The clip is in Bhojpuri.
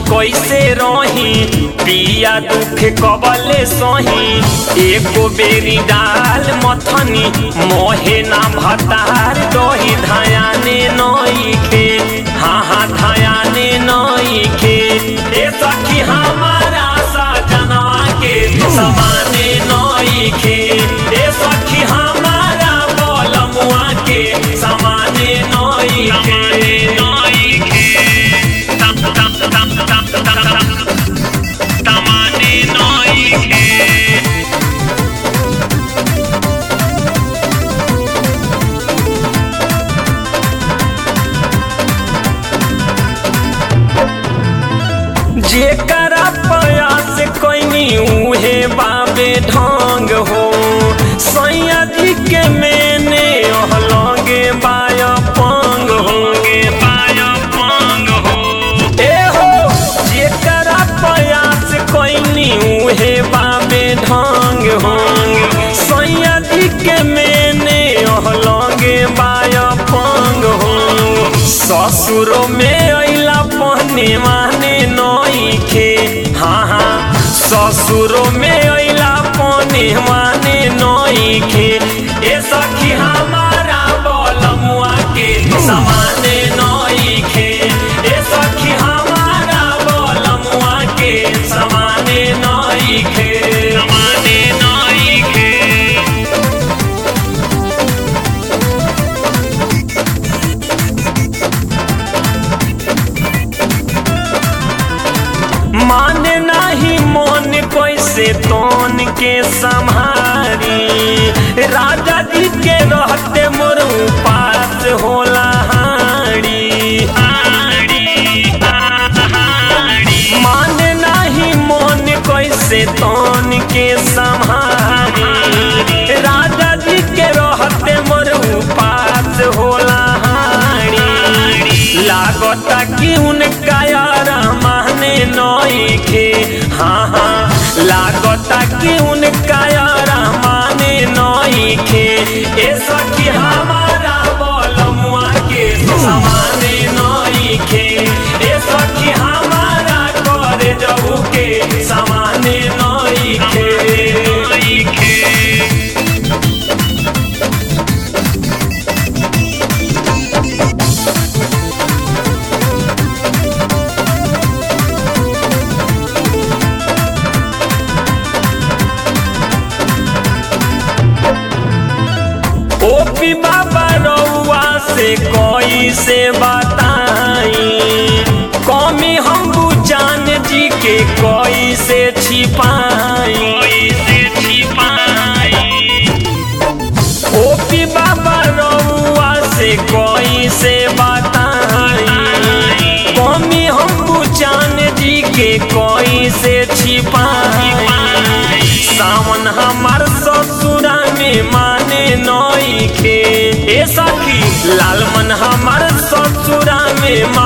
कैसे रही पिया दुख कबले सही एको बेरी डाल मथनी मोहे ना भतार दही धायाने नई खे हाँ हाँ धायाने नई खे ए सखी हमारा सजनवा के समाने नई खे ए सखी हमारा बलमुआ के समाने नई खे नई खे तम तम तम तम तम तम तमाने नई खे जेकरा प्रयास कैनी उहे बाबे ढंग हो सैया जी के मेने लगे बाय पंग हो बाय पंग हो ए हो जेकरा प्रयास कैनी उहे बाबे ढंग हो सैया जी के मेने लगे बाय पंग हो ससुरो में अइला पहने माने नई खे हाँ हाँ ससुरो में अइला पहने माने नई खे ए सखी हमारा बलमुआ के समाने नई खे ए सखी हमारा बलमुआ के समाने नई खे समाने नई खे माने नाही मन कैसे तोन के संहारी राजा जी के रहते मोर पास होला हाड़ी माने नाही मन कैसे तोन के संहारी राजा जी के रहते मोर पास होला हाड़ी लागता कि उनका यार माने नई खे हाँ हाँ लागता कि उनका यार माने नई खे ए सखी हमारा बलमुआ के समाने नई खे ए सखी हमारा करे जाऊ के समाने नई खे नई खे ओपी बाबा रउआ से कोई से बताई कमी हम बुचान जी के कोई से छिपाई ओपी बाबा रउआ से कोई से बताई कमी हम बुचान जी के कोई से छिपाई सावन हमार ससुरा में माने नई खे ए सखी लालमन हमार ससुरा में मा